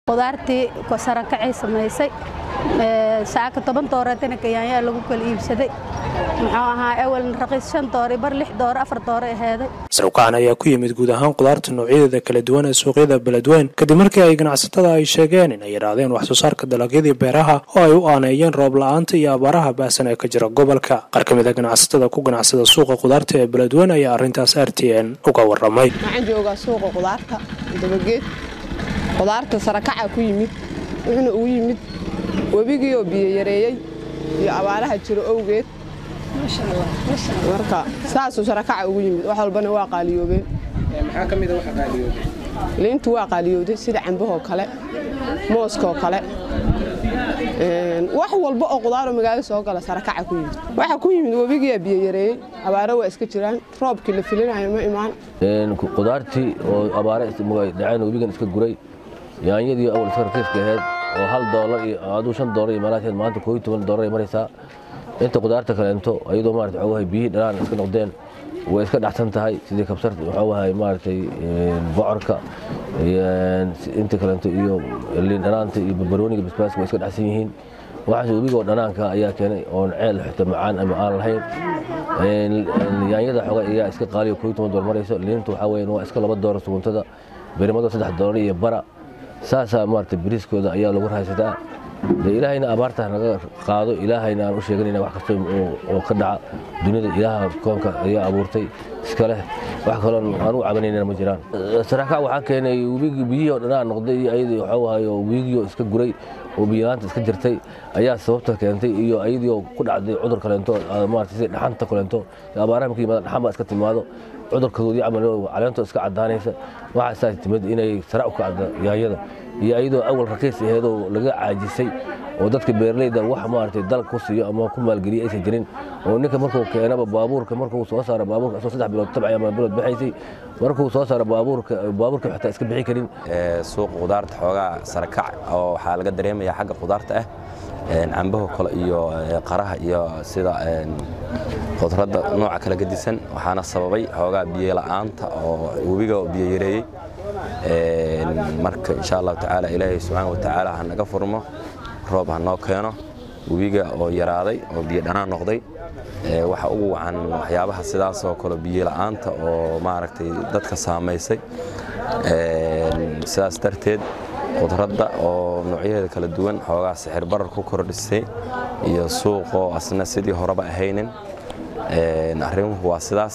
qudaartii sarakacay samaysay saaka toban dooreetana kayaanyaa lagu kala iibsaday muxuu ahaa ewelna raqiis shan doore bar lix doore afar doore aheeday sarwkacan ayaa ku yimid guud ahaan qudaarta noocyadeeda kala duwan ee suuqyada beledweyn kadib markii ay ganacsatada ay sheegeen in ay yidhaahdeen wax soo saarka dalagyadii beeraha oo ay u aaneeyeen roob la-aanta iyo abaaraha baahsan ee ka jira gobolka qaar ka mid a ganacsatada ku ganacsada suuqa qudaarta ee beledweyn ayaa arrintaas r t n uga waramay waxaan joogaa suuqa qudaarta dabageed qudaarta sarakaca ku yimid wuxuuna ugu yimid webigii oo biyo yareeyey iyo abaaraha jiro owgeed marka saasuu sarakaca ugu yimid wax walbana waa qaaliyoobeen liintu waa qaaliyowday sida cambahoo kale mooskoo kale wax walba oo qudaaroo magaalo soo gala sarakaca ku yimid waxa ku yimid webigiyaa biyo yareeyey abaaro waa iska jiraan roobkii la filinayo ma imaan qudaartii oo abaare dhaceen webigan iska guray yaanyadii awal iska rakiiska ahayd oo hal doolar iyo aduu shan doolar iyo meelahaas maanta koob iyo toban doolar ay maraysaa inta qudaarta kaleento ayadoo maarata waxaa wahay biyihii dhanaan iska noqdeen way iska dhacsan tahay sidii kabsarta waxaa wahay maaragtay bocorka inta kaleento iyo liin dhanaanta iyo barbarooniga basbaaska way iska dhacsan yihiin waxaas webigoo dhanaanka ayaa keenay oon ceel xita macaan ama aan lahayn yaanyada xoga ayaa iska qaaliyo koob iyo toban doolar marayso liinta waxaa weeyaan waa iska laba doolar suguntada berimado saddex doolar iyo bara saasaa maarata bariiskooda ayaa lagu raaysataa de ilaahayna abaarta naga qaado ilaahayna aan u sheeganayna wax kasta oo ka dhaca duniyada ilaaha koonka ayaa abuurtay iska leh wax kaloo aan u cabanaynana ma jiraan sarakac waxaa keenay webigii biyihii oo dhanaa noqday iyo ayadii waxaa wahayo webigii oo iska guray oo biyalaanta iska jirtay ayaa sababta keentay iyo ayadii oo ku dhacday cudur kaleento maarata sida dhaxanta kaleento abaaraha marka yimaada dhaxan baa iska timaado cudurkoodii camal caleento iska cadaanaysa waxaasaa timid inay sara u kacda yaanyada iyo ayadoo awal rakiis aheedoo laga caajisay oo dadka beeraleyda wax maaragtay dal ku siiyo ama ku maalgeliya aysan jirin oo ninka markuu keenaba baabuurka markuu soo saaro baabuurka asoo saddex bilood tabcay ama bilood bixaysay markuu soo saaro baabuurka baabuurka xitaa iska bixi karin suuqa qudaarta xoogaa sarakac oo waxaa laga dareemaya xagga qudaarta ah cambaho kale iyo qaraha iyo sida khudradda nooca kala gedisan waxaana sababay xoogaa biyo la'aanta oo webiga biyo yareeyey marka insha allahu tacaala ilaahay subxaana watacaala ha naga furmo roob ha noo keeno webiga oo yaraaday oo biyo dhanaan noqday waxa ugu wacan waxyaabaha sidaasoo kale biyo la'aanta oo maaragtay dadka saamaysay sidaas darteed khudradda oo noocyaheeda kala duwan xoogaa sixir barar ku kordhisay iyo suuqoo asna sidii horeba ahaynin arrimuhu waa sidaas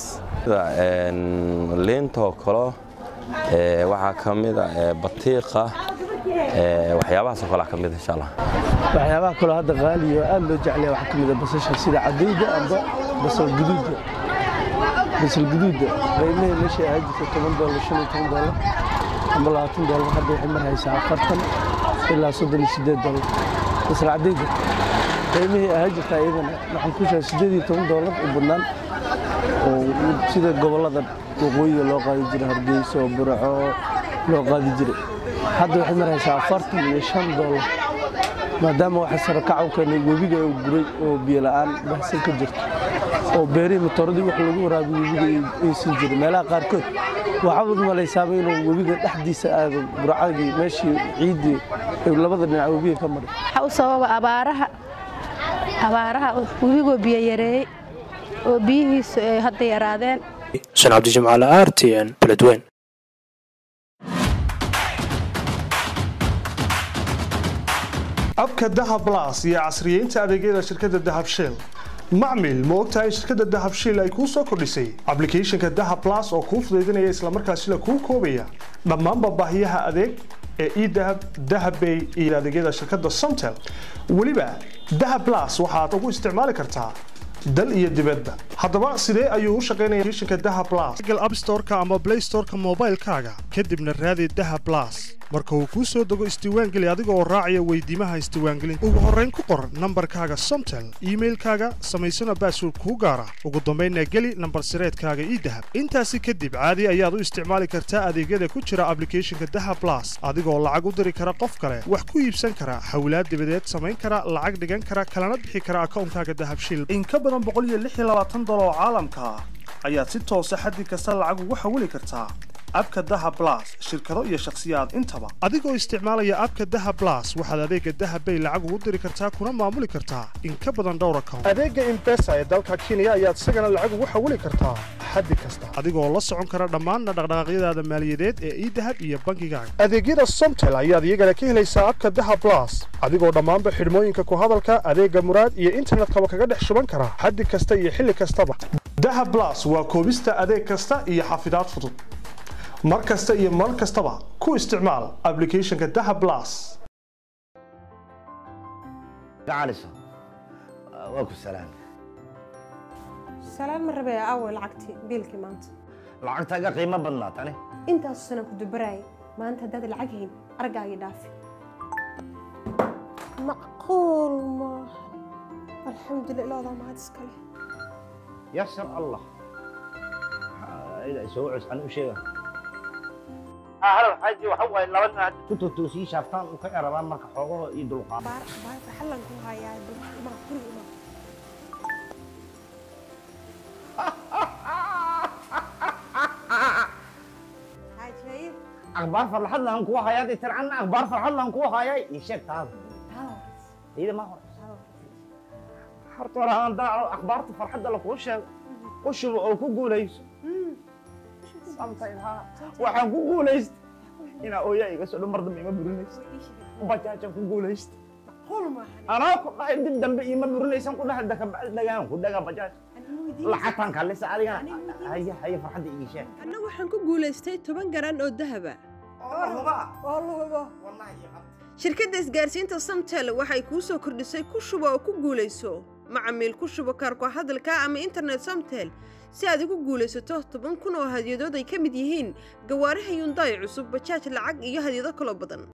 liintoo kalo waxaa ka mida batiiqa waxyaabahaasoo kale ka mid insha allah waxyaabaha kaloo hadda qaaliyo aad loo jeclaya waxaa ka mida basasha sida cadayda amba basal guduudda basal guduudda qiimahii meeshay ahaa jirta toban doolar shan iyo toban doolar amba labaatan doolar hadda waxay marhaysaa afartan ilaa soddon iyo siddeed doolar basal cadayda qiimihii ahaa jirta iyadana waxaan ku sheegay siddeed iyo toban doolar u badnaan oo sida gobollada waqooyiga loo qaadi jiray hargeysa oo buraco loo qaadi jiray hadda waxay maraysaa afartan iyo shan doolar maadaama waxa sarakac u keenay webiga oo guray oo biyo la'aan baxsan ka jirto oo beerihii matooradii wax lagu waraabiyo webiga aysan jirin meelaha qaarkood waxaad malaysaaba inuu webiga dhexdiisa aado burcadii meeshii ciiddii labada dhinac webiga ka maray waxaa u sababa abaaraha abaaraha webigoo biyo yareeyey oo biyihiisu ay hadda yaraadeen xuseen cabdijimcaale r t n beledweyn abka dahab las iyo casriyeynta adeegyada shirkadda dahab shell macmil ma ogtahay shirkadda dahab shell ay kuu soo kordhisay ablicathonka dahab las oo kuu fudaydinaya islamarkaasina kuu koobaya dhammaanba baahiyaha adeeg ee edahab dahabbay iyo adeegyada shirkadda somtel weliba dahab las waxaad ugu isticmaali kartaa dal iyo dibadba haddaba sidee ayuu u shaqaynaya shinka daha blas google app storeka ama play storeka moobaylkaaga kadibna raadi daha blas marka uu kuu soo dego isdiiwaangeli adiga oo raacaya weydiimaha isdiiwaangelinta ugu horrayn ku qor nambarkaaga somtel iimailkaaga samaysana baasword kuu gaara ugu dambaynna geli nambar sireedkaaga ii dahab intaasi kadib caadi ayaad u isticmaali kartaa adeegyada ku jira ablicathonka daha blas adigoo lacag u diri kara qof kale wax ku iibsan kara hawlaad dibadeed samayn kara lacag dhigan kara kalana bixi kara akawnkaaga dahabshil in ka badan boqol iyo lix iyo labaatan dolar oo caalamka ah ayaad si toosa xaddi kasta lacag ugu xawili kartaa abka dahab blas shirkado iyo shakhsiyaad intaba adigoo isticmaalaya abka dahab blas waxaad adeega dahab bay lacag ugu diri kartaa kuna maamuli kartaa in ka badan dhowr account adeega imbesa ee dalka kenya ayaad isagana lacag ugu xawili kartaa xaddi kasta adigoo la socon kara dhammaan dhaqdhaqaaqyadaada maaliyadeed ee idahab iyo bangigaaga adeegyada somtel ayaad iyagana ka helaysaa abka dahab blas adigoo dhammaanba xidhmooyinka ku hadalka adeega muraad iyo internetkaba kaga dhex shuban kara xaddi kasta iyo xilli kastaba dahab blas waa koobista adeeg kasta iyo xafidaad fudud mar kasta iyo mar kastaba ku isticmaal applicationka dahab blas gacaliso waa ku salaam salaan ma rabee aaway lacagtii biilkii maanta lacagtaaga qiimo badnaa tani intaasu sanaan ku dubaraayay maanta haddaad lacag hayn argaagii dhaafi macquul maaha alxamdulillah ilaadaa mahad iskale yasar allah soo cus an u sheega halal xaaji waxa waaye laba nin hadda ku totoosii shaaftaan u ka erabaan marka xoogaho iyo dulqaad baar baar xallan ku hayaa ma guriga ima xaajaayid akhbaar farxad lahan kuwa hayaa dee tircanna akhbaar farxad lahan kuwa hayaa ii sheeg taada iyada ma hor horta hore aan daaco akhbaarta farxadda lakuu sheego u shubo oo ku guulayso waxaan ku guulaysta inaa ooyaa iga soo dhan mar dambe ima burinaysa bajaajaan ku guulaysta anaa ku dhahay dib dambe ima burinaysan ku dhahay dakabacdi dhagaan ku dhagaa bajaaj lacagtaan kaalisa adigana haya haya farxadda ii sheeg anna waxaan ku guulaystay toban garan oo dahaba shirkadda isgaarsiinta samtel waxay kuu soo kordhisay ku shubo oo ku guulayso macamiil ku shubo kaarko hadalka ama internet samtel si aad ugu guulaysato toban kun oo hadyadood ay ka mid yihiin gawaaraha yundaay cusub bajaaj lacag iyo hadyado kaloo badan